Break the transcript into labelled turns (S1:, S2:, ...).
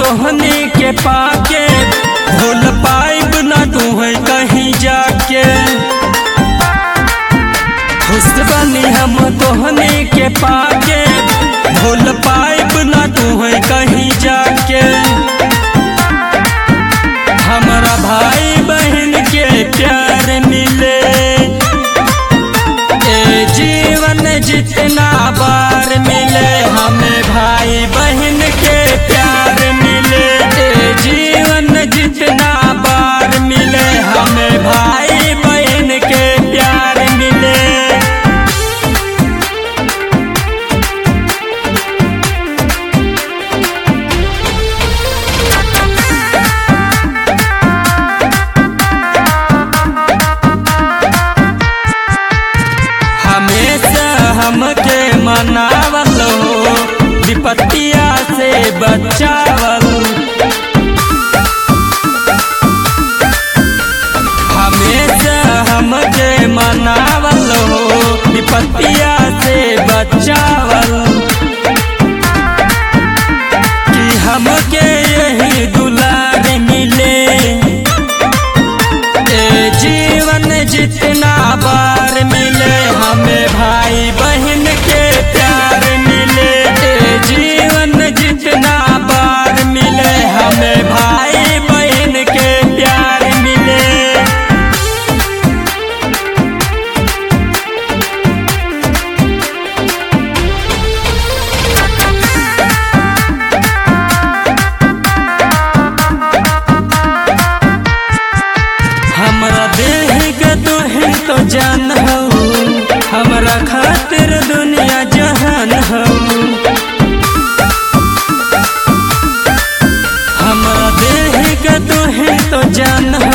S1: तोहने के पाके भूल पाइब ना तू है कहीं जाके खुश बनी हम तोहने के पाके भूल पाइब ना तू है कहीं जाके हमारा भाई बहन के प्यार मिले ए जीवन जितना बार मिले हमें भाई बहन के प्यार मिले ए जीवन जितना बार मिले हमें भाई बहन के प्यार मिले हमेशा हमके मनावल हो विपत्तिया से बचावल हमेशा हमके मनावल हो विपत्तिया से बचावल कि हमके यही दुलार मिले ए जीवन जितना बार मिले हमें भाई बहन के प्यार मिले ए जीवन जितना बार मिले हमें भाई बहन के प्यार मिले हमरा देह के तुहे तो जान हो हमरा खातिर दुनिया जहान हो हमरा देह के तुहे तो जान हो